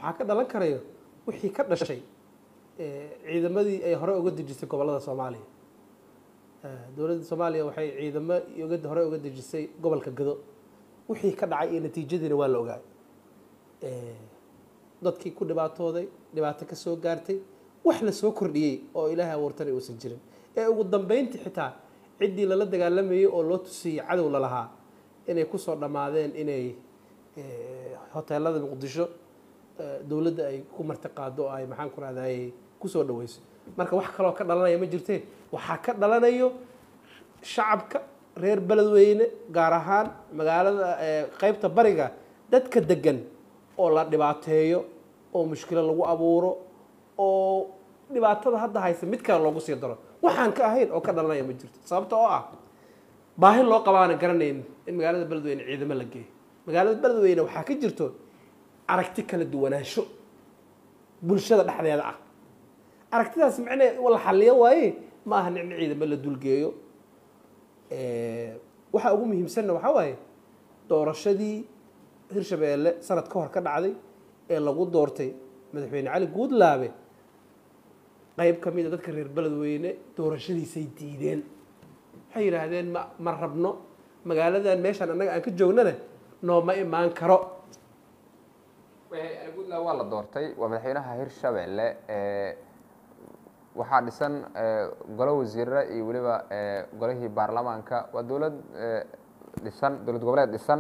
waxaa ka dhalan karayo wixii ka dhashay ciidamadii ay hore uga dejisay gobollada soomaaliya dowladda soomaaliya waxay ciidamo uga hore uga dejisay gobolka gado wixii ka dhacay iyo natiijadiina waa la ogaay dadkii ku dhibaatooday dhibaato ka soo gaartay wax la soo kordhiyey oo ilaahay abuurtana uusan jirin ee ugu dambeyntii xitaa ciddii lala dagaalamayey oo loo tusiyey cadow lalahaa inay kusoo dhammaadeen inay hoteelada muqdisho dowladda ay ku martiqaado oo ay maxaan ku rahdaayey kusoo dhaweyso marka wax kaloo ka dhalanaya ma jirteen waxaa ka dhalanayo shacabka reer beledweyne gaar ahaan magaalada qeybta bariga dadka degan oo la dhibaateeyo oo mushkilo lagu abuuro oo dhibaatada hadda haysa mid kale loogu sii daro waxaan ka ahayn oo ka dhalanaya ma jirto sababta oo ah baahi loo qabaana garanayn in magaalada beledweyne ciidamo la geeyo magaalada beledweyne waxaa ka jirto aragti kala duwanaansho bulshada dhexdeeda ah aragtidaas macnee la xaliyo waaye ma aha nicno ciidamo la dulgeeyo waxaa ugu muhiimsanna waxaa waaye doorashadii hirshabeelle sanad ka hor ka dhacday ee lagu doortay madaxweyne cali guudlaabe qeyb ka mid a dadka reer beledweyne doorashadiisay diideen waxay yidhaahdeen ma ma rabno magaaladan meeshaan annaga aan ka joognana nooma imaan karo puntland waa la doortay waa madaxweynaha hirshabelle waxaa dhisan golo wasiirre iyo weliba golihii baarlamaanka waa dowlad dhisan dowlad goboleed dhisan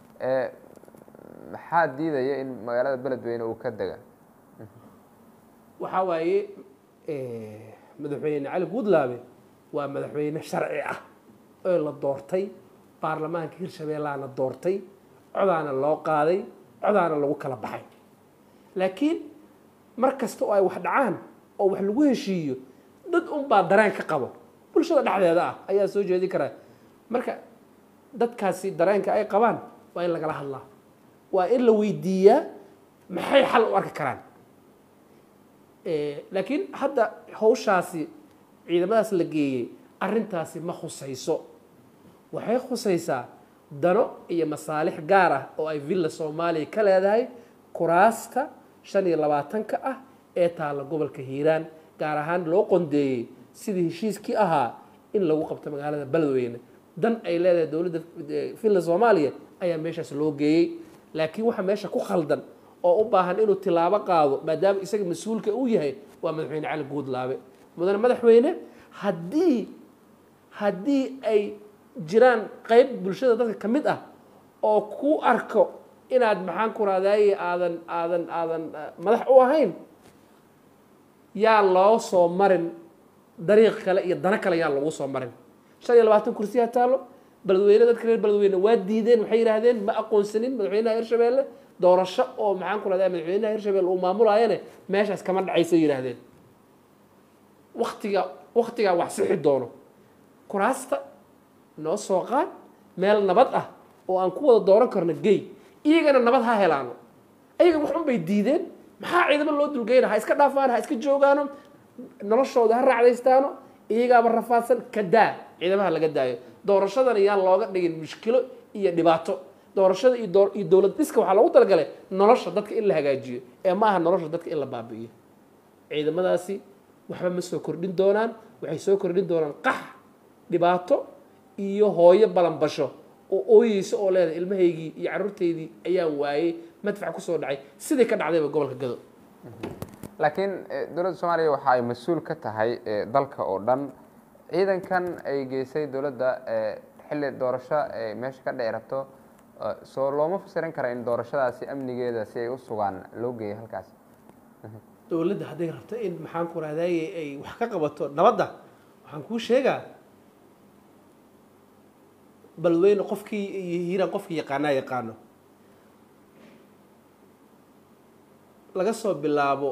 maxaa diidaya in magaalada beledweyne uu ka dega waxaa waaye madaxweyne cali guudlaabe waa madaxweyne sharci ah oo la doortay baarlamaanka hirshabeellaana doortay codaana loo qaaday codaana lagu kala baxay laakiin mar kasta oo ay wax dhacaan oo wax lagu heshiiyo dad unbaa dareen ka qabo bulshada dhexdeeda ah ayaa soo jeedin karaa marka dadkaasi dareenka ay qabaan waa in lagala hadlaa waa in la weydiiyaa maxay xal u arki karaan laakiin hadda hawshaasi ciidamadaas la geeyey arrintaasi ma khusayso waxay khusaysaa dano iyo masaalix gaar ah oo ay villa soomaaliya ka leedahay kuraasta shan iyo labaatanka ah ee taalla gobolka hiiraan gaar ahaan loo qondeeyey sidii heshiiskii ahaa in lagu qabto magaalada beledweyne dan ay leedahay dowladda villa soomaaliya ayaa meeshaas loo geeyey laakiin waxa meesha ku khaldan oo u baahan inuu tilaabo qaado maadaama isaga mas-uulka uu yahay waa madaxweyne cali guudlaabe mudane madaxweyne haddii haddii ay jiraan qeyb bulshada dadka ka mid ah oo ku arko inaad maxaan ku raadaaye aadan aadan aadan madax u ahayn yaa loo soo marin dariiq kale iyo dano kale yaa lagu soo marin shan iyo labaatan kursi ha taalo beledweyne dadka reer beledweyne waa diideen waxay yidhaahdeen ma aqoonsanin madaxweynaha hirshabeelle doorasho oo maxaan ku rahdaa madaxweynaha hirshabelle uu maamulaayane meeshaas kama dhacaysa yidhaahdeen waktiga waktigaa wax sixi doono kuraasta noo soo qaad meel nabad ah oo aan ku wada dooran karno gey iyagana nabad ha helaano ayaga wax un bay diideen maxaa ciidamo loo dulgeyna ha iska dhaafaan ha iska joogaano noloshooda ha raacdaystaano iyagaaba rafaadsan ka daa ciidamaha laga daayo doorashadana yaan looga dhigin mushkilo iyo dhibaato doorashada iyo doo iyo dowlad dhiska waxaa loogu talagalay nolosha dadka in la hagaajiyo ee ma aha nolosha dadka in la baabi'iyo ciidamadaasi waxba ma soo kordhin doonaan waxay soo kordhin doonaan qax dhibaato iyo hooyo balanbasho oo ooyeysa oo leedahay ilmahaygii iyo carruurteydii ayaan waayey madfac kusoo dhacay sidai ka dhacdayba gobolka gado laakiin dowladda soomaaliya waxa ay mas-uul ka tahay dalka oo dhan ciidankan ay geysay dowladda xilli doorasho ay meesha ka dhici rabto soo looma fasirin kara in doorashadaasi amnigeeda si ay u sugaan loo geeyay halkaas dowladda hadday rabto in maxaan ku rahdaye ay wax ka qabato nabadda waxaan kuu sheegaa balweyne qofkii iyo hiiraan qofkii yaqaanaa yaqaano laga soo bilaabo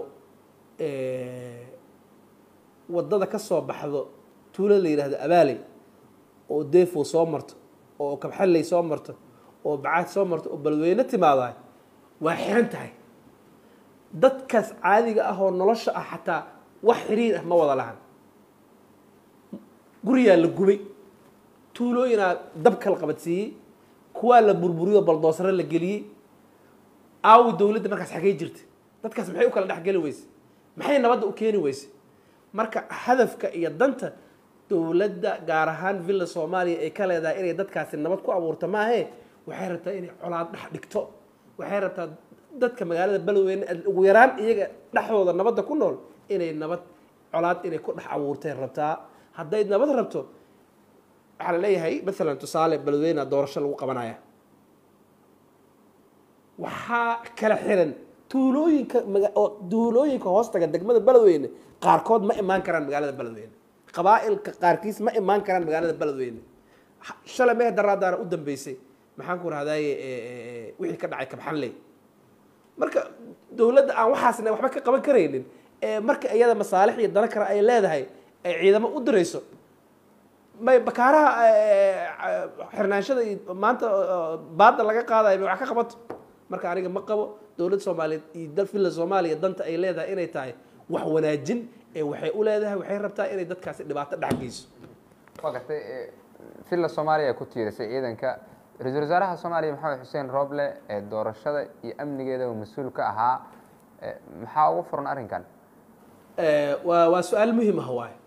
waddada ka soo baxdo tuulo la yidhahdo abaaley oo deefo soo marto oo kabxalley soo marto oo bacaad soo marto oo balweyne timaadaay waa xiran tahay dadkaas caadiga ah oo nolosha ah xataa wax xiriir ah ma wada lahan guriyaa la gubay tuulooyinaa dabka la qabadsiiyey kuwaa la burburiyo baldoosare la geliyey aawi dowladda markaas xagey jirta dadkaas maxay u kala dhexgeli weyse maxay nabadda u keeni weyse marka hadafka iyo danta dowladda gaar ahaan villa soomaaliya ay ka leedahay inay dadkaasi nabad ku abuurto maahe waxay rabtaa inay colaad dhex dhigto waxay rabtaa dadka magaalada beledweyne ugu yaraan iyaga dhexdooda nabadda ku nool inay nabad colaad inay ku dhex abuurtay rabtaa hadday nabad rabto waxaa la leeyahay maalan tusaale beledweyne doorasho lagu qabanaya waxaa kala xiran tuulooyinka maga- oo tuulooyinka hoostaga degmada beledweyne qaarkood ma imaan karaan magaalada beledweyne qabaa'ilka qaarkiis ma imaan karaan magaalada beledweyne Ha- shalay mee daraadaana u dambeysay maxaan ku rahdaye wixii ka dhacay kabxanley marka dowladda aan waxaasna waxba ka qaban karaynin ee marka iyada masaalix iyo dano kale ay leedahay ay ciidamo u dirayso may bakaaraha xirnaanshada iyo maanta oo baadda laga qaadayo may wax ka qabato marka aniga ma qabo dowladda soomaaliyeed iyo dal villa soomaaliya danta ay leedahay inay tahay wax wanaajin ee waxay u leedahay waxay rabtaa inay dadkaasi dhibaato dhex geyso waa gartay eh, villa soomaaliya ku tiirisay ciidanka ra-iisul wasaaraha soomaaliya maxamed xuseen rooble ee doorashada iyo amnigeeda uu mas-uul ka ahaa eh, maxaa ugu furan arrinkan Eh, waa waa su-aal muhiim ah waaye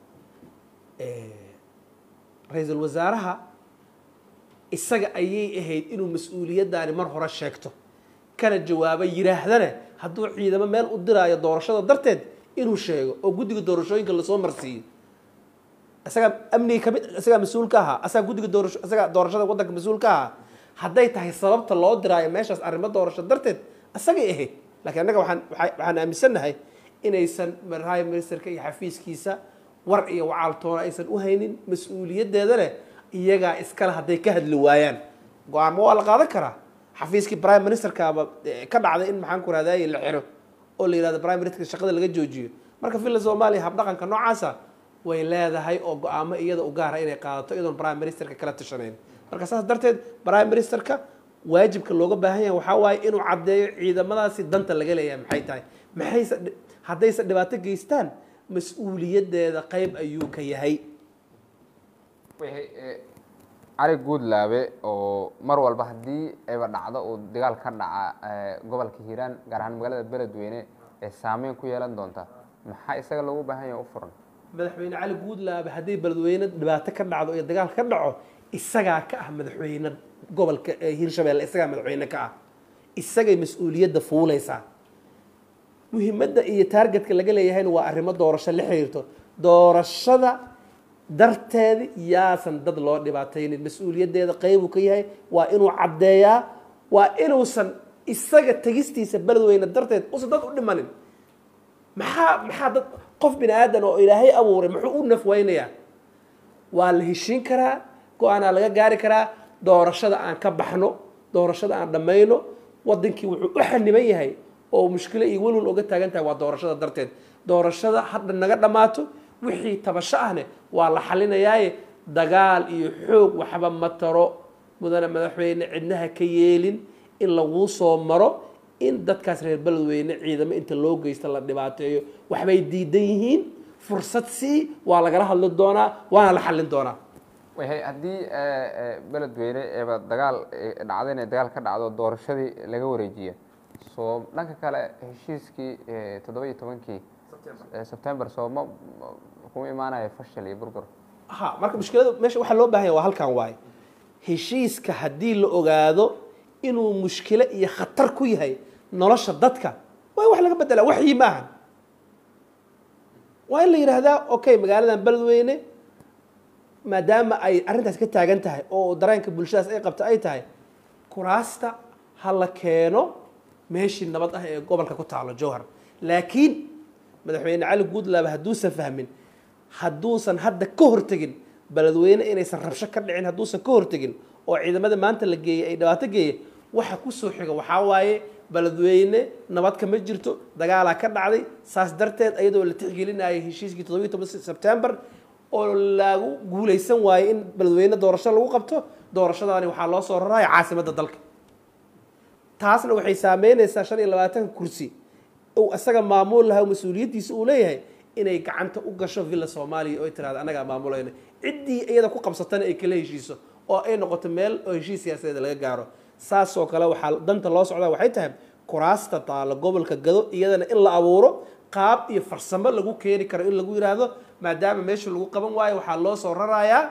ra-iisul wasaaraha isaga ayay ahayd inuu mas-uuliyaddaani mar hore sheegto kana jawaabo yidhaahdana hadduu ciidamo meel u diraayo doorashada darteed inuu sheego oo guddiga doorashooyinka lasoo marsiiyo isagaa amniga kamid isagaa mas-uul ka ahaa isagaa guddiga doorasho isagaa doorashada waddanka mas-uul ka ahaa hadday tahay sababta loo diraayo meeshaas arrimo doorasho darteed isagay ahayd laakiin annaga waxaan waxaa- waxaan aaminsannahay inaysan prime ministerka iyo xafiiskiisa war iyo wacaaltoona aysan u haynin mas-uuliyaddeeda leh iyagaa iskale hadday ka hadli waayaan go-aamo waa la qaadan karaa xafiiskii prime ministerkaaba eh, ka dhacday in maxaan ku rahdaye la xiro oo la yidhahdo prime ministerka shaqada laga joojiyo marka villa soomaaliya habdhaqanka noocaasa way leedahay oo go-aamo iyada u gaara inay qaadato iyadoon prime ministerka kala tashanayn marka saas darteed prime ministerka waajibka looga baahan yahay waxaa waaye inuu caddeeyo ciidamadaasi danta laga leeyahay maxay tahay maxayse dhi- haddayse dhibaato geystaan mas-uuliyaddeeda qayb ayuu ka yahay wixii eh, cali guudlaabe oo mar walba haddii ayba dhacdo uu dagaal ka dhaca eh, gobolka hiiraan gaar ahaan magaalada beledweyne ee saameyn ku yeelan doonta maxaa isaga loogu baahan yahay u furan madaxweyne cali guudlaabe haddii beledweyne dhibaato ka dhacdo iyo dagaal ka dhaco isagaa ka ah madaxweyne gobolka ee hiirshabeelle isagaa madaxweyne ka ah isagay mas-uuliyadda fuulaysaa muhiimadda iyo taargetka laga leeyahayna waa arrimo doorasho la xiriirto doorashada darteeda yaasan dad loo dhibaataynin mas-uuliyaddeeda qeybuu ka yahay waa inuu caddeeyaa waa inuusan isaga tegistiisa beledweyne darteed usan dad u dhimanin maxaa maxaa dad qof bini aadan oo ilaahay abuuray muxuu u nafweynayaa waa la heshiin karaa go-aanaa laga gaari karaa doorashada aan ka baxno doorashada aan dhammayno wadankii wuxuu u xaniban yahay oo mushkilo iyo welwel oga taagan tahay waa doorashada darteed doorashada hadda naga dhammaato wixii tabasho ahne waa la xalinayaaye dagaal iyo xoog waxba ma taro mudane madaxweyne cidnaha ka yeelin in laguu soo maro in dadkaas reer beledweyne ciidamo inta loo geysta la dhibaateeyo waxbay diidan yihiin fursad sii waa lagala hadli doonaa waana la xallin doonaa wixii haddii eh, eh, beledweyne eeba dagaal eh, dhacdo inay dagaal ka dhacdo doorashadii laga wareejiya soo dhanka kale heshiiskii eh, toddoba iyo tobankii eh, sebtembar soo ma ma- kuma imaanaya fashil iyo burbur ha marka mushkilada meesha waxaa loo baahan yahay waa halkan waaye heshiiska haddii la ogaado inuu mushkilo iyo khatar ku yahay nolosha dadka waa in wax laga bedelaa waxyi maahan waa in la yidhaahdaa okay magaaladan beledweyne maadaama ay arrintaas ka taagan tahay oo dareenka bulshadaas ay qabta ay tahay kuraasta ha la keeno meeshii nabad ah ee gobolka ku taalo jowhar laakiin madaxweyne cali guudlaabe hadduusan fahmin hadduusan hadda ka hortegin beledweyne inaysan rabsho ka dhicin hadduusan ka hortegin oo ciidamada maanta la geeyey ay dhibaato geeye waxa kusoo xiga waxaa waaye beledweyne nabad kama jirto dagaalaa ka dhacday saas darteed iyadoo la tixgelinayay heshiiskii toddobiyi toban sebtembar oo lagu guulaysan waaye in beledweyne doorasho lagu qabto doorashadaani waxaa loo soo raraya caasimadda dalka taasna waxay saameynaysaa shan iyo labaatanka kursi uu isaga maamul lahaa mas-uuliyaddiisa uu leeyahay inay gacanta u gasho villa soomaaliya oo ay tirahda annagaa maamulayna ciddii iyada ku qabsatana ay kala heshiiso oo ay noqoto meel oo heshiis siyaasadeed laga gaaro saasoo kale waxaa danta loo socdaa waxay tahay kuraasta taalo gobolka gado iyadana in la abuuro qaab iyo farsamo lagu keeni karo in lagu yidhaahdo maadaama meesha lagu qaban waayo waxaa loo soo rarayaa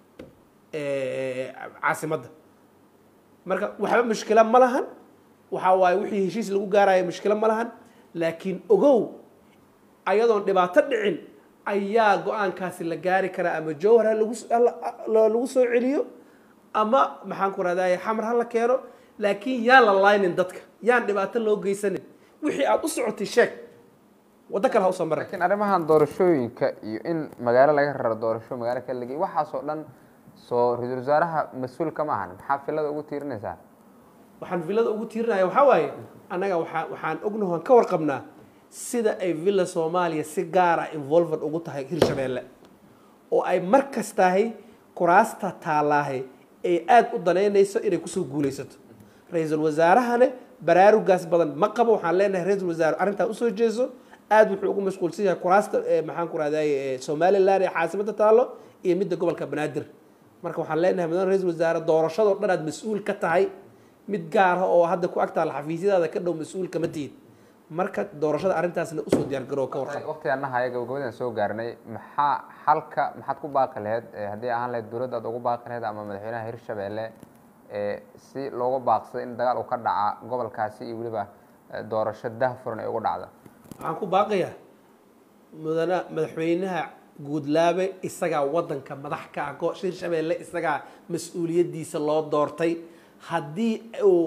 caasimadda marka waxba mushkilo ma lahan waxaa waaye wixii heshiis lagu gaaraya mushkilo ma lahan laakiin ogow ayadoon dhibaato dhicin ayaa go-aankaasi la gaari karaa ama jowhar ha lagu lagu soo celiyo ama maxaan ku rahdaye xamar ha la keeno laakiin yaan la laynin dadka yaan dhibaato loo geysanin wixii aada u socotay sheeg waddo kale ha usoo maray laakiin arrimahan doorashooyinka iyo in magaalo laga raro doorasho magaalo kale lagey waxaasoo dhan soo ra-iisul wasaaraha mas-uulka ma ahan maxaa filada ugu tiirinaysaa waxaan villada ugu tiirinaya waxaa waaye annaga waaa waxaan ognaho aan ka warqabnaa sida ay villa soomaaliya si gaar ah involved ugu tahay hirshabeelle oo ay mar kastahay kuraasta taalaahay ay aada u danaynayso inay kusoo guulaysato ra-iisul wasaarahane baraarugaas badan ma qabo waxaan leenahay ra-iisul wasaare arrintaa usoo jeeso aada wuxuu ugu mashquulsan yahay kuraasta maxaan ku rahdaye somaliland ee caasimada taalo iyo midda gobolka banaadir marka waxaan leenahay mudane ra-iisul wasaare doorashadoo dhan aad mas-uul ka tahay mid gaara oo hadda ku agtaala xafiisyadaada ka dhow mas-uul kama tihid marka doorashada arrintaasna usoo diyaargaroo ka warqab waqtigaanaha gabagabadaan soo gaarnay maxaa xalka maxaad ku baaqi laheyd haddii ahaan laheyd dowladda aad ugu baaqi laheyd ama madaxweynaha hirshabeelle si looga baaqsado in dagaal uu ka dhaca gobolkaasi iyo weliba doorasho dahfuran ay ugu dhacda waxaan ku baaqayaa mudana madaxweynaha guudlaabe isagaa wadanka madax ka ah go- hirshabeelle isagaa mas-uuliyaddiisa loo doortay haddii uu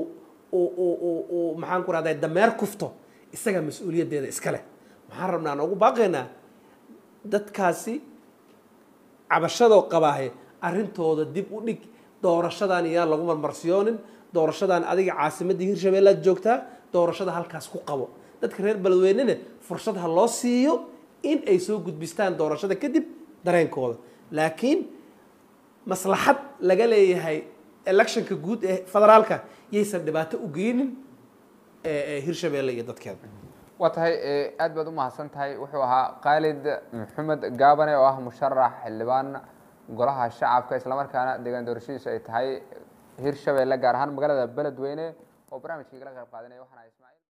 uu maxaan ku rahday dameer kufto isagaa mas-uuliyaddeeda iska leh maxaan rabnaa noogu baaqaynaa dadkaasi cabashadoo qabaahe arrintooda dib u dhig doorashadan iyaan lagu marmarsiyoonin doorashadan adiga caasimadii hirshabeellaad joogtaa doorashada halkaas ku qabo dadka reer beledweynena fursad ha loo siiyo in ay soo gudbistaan doorashada kadib dareenkooda laakiin maslaxad laga leeyahay electionka guud ee federaalka yaysan dhibaato u geynin hirshabeelle iyo dadkeeda waa tahay aad baad u mahadsan tahay wuxuu ahaa khaalid maxamed gaabane oo ah musharax xildhibaan golaha shacabka islamarkaana deegaan doorashadiisu ay tahay hirshabeelle gaar ahaan magaalada beledweyne oo barnaamijkii kala qayb qaadanaya waxaana ismaaciil